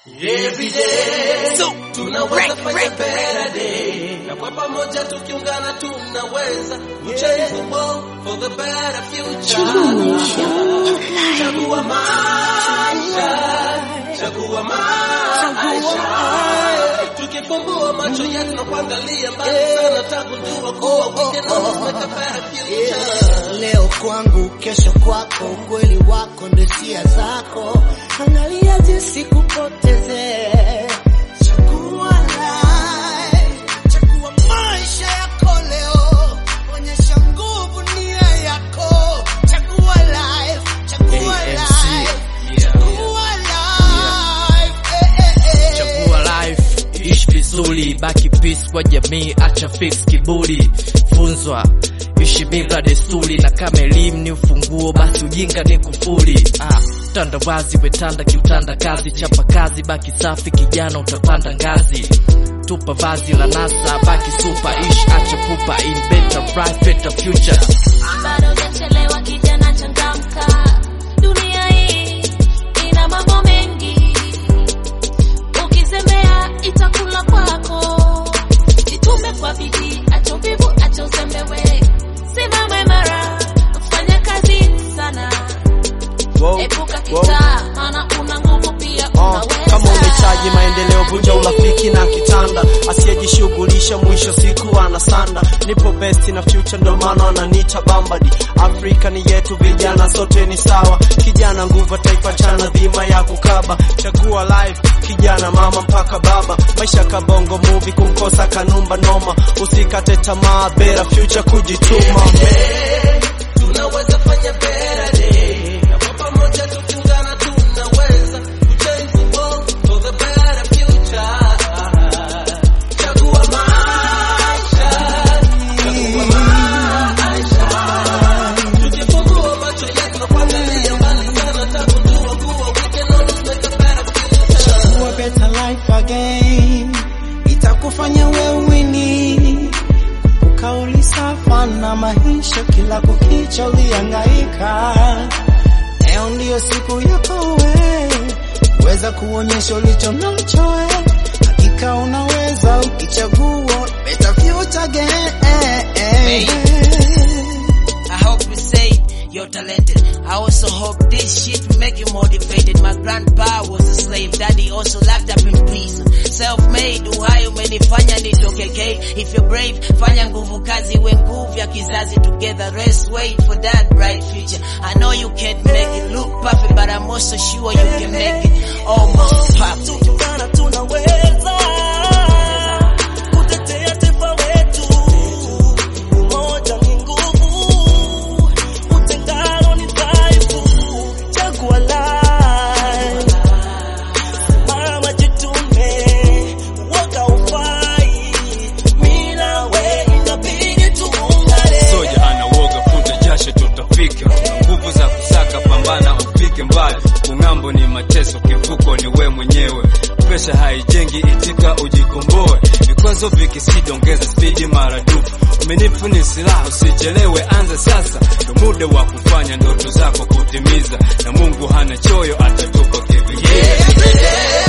Every day tunaweza fanya better day, na kwa pamoja tukiungana tunaweza change the world for the better future. Chagua maisha, chagua maisha. Tukifumbua macho yetu na kuangalia mbali sana, tagundua kuwa we can always make a better future. Leo kwangu, kesho kwako, ukweli wako ndo hisia zako. Angalia jinsi kupoteze. Chagua life, chagua maisha yako leo. Onyesha nguvu nia yako. Chagua life, chagua life, chagua life. Eh, eh, eh. Chagua life, ishi vizuri, baki peace kwa jamii, acha fix kiburi, funzwa ishi bila desturi, na kama elimu ni ufunguo, basi ujinga ni kufuri. Ah, utandawazi wetanda kiutanda kazi, chapa kazi, baki safi kijana, utapanda ngazi. Tupa vazi la nasa, baki super, ishi acha pupa, in better bright, better future. bado hujachelewa kijana, changamka. Dunia hii ina mambo mengi, ukizembea itakula kwako. Jitume kwa bidii, acha uvivu, acha uzembewe, simama imara, fanya kazi sana, epuka kitaa, maana una nguvu pia Uh, unaweza. kama unahitaji maendeleo vunja urafiki na kitanda, asiyejishughulisha mwisho siku anasanda. Nipo best na future, ndo maana wananiita Bambadi. Afrika ni yetu, vijana sote ni sawa. Kijana nguvu, taifa chana dhima ya kukaba. Chagua life, kijana mama mpaka baba. Maisha kabongo movie, kumkosa kanumba noma. Usikate tamaa, better future kujituma. tunaweza fanya better day, na kwa pamoja tukiungana tunaweza kuchange the world for the better future. Chagua maisha, chagua maisha. Tukifungua macho yetu na kuangalia mbali sana, tagundua kuwa we can always make a better future. Chagua better life again, itakufanya wewe wini. Ukauli safa na maisha, kila kukicha ulihangaika. Leo ndiyo siku yako we, weza kuonyesha ulicho nacho we. Hakika unaweza ukichagua better future again. I hope you say you're talented. I also hope this shit will make you motivated. My grandpa was a slave, daddy also locked up in prison. Self-made, uhai umenifanya nitoke gay. If you're brave, fanya nguvu kazi, we nguvu ya kizazi together. Rest, wait for that bright future. I know you can't make it look perfect, but I'm also sure you can make it almost perfect. Tukiungana tunaweza kutetea taifa letu. Umoja ni nguvu, utengano ni dhaifu. Chagua life, simama jitume, uoga ufai. Mimi na wewe inabidi tuungane. Soja hana woga, futa jasho, tutafika. Nguvu za kusaka, pambana ufike mbali. Kung'ambo ni mateso, kivuko ni we mwenyewe. Presha haijengi, itika ujikomboe. Vikwazo vikisidi, ongeza spidi maradufu. Umenifu ni silaha, usichelewe, anza sasa. Ndo muda wa kufanya ndoto zako kutimiza, na Mungu hana choyo, atatupa kivingine. Every day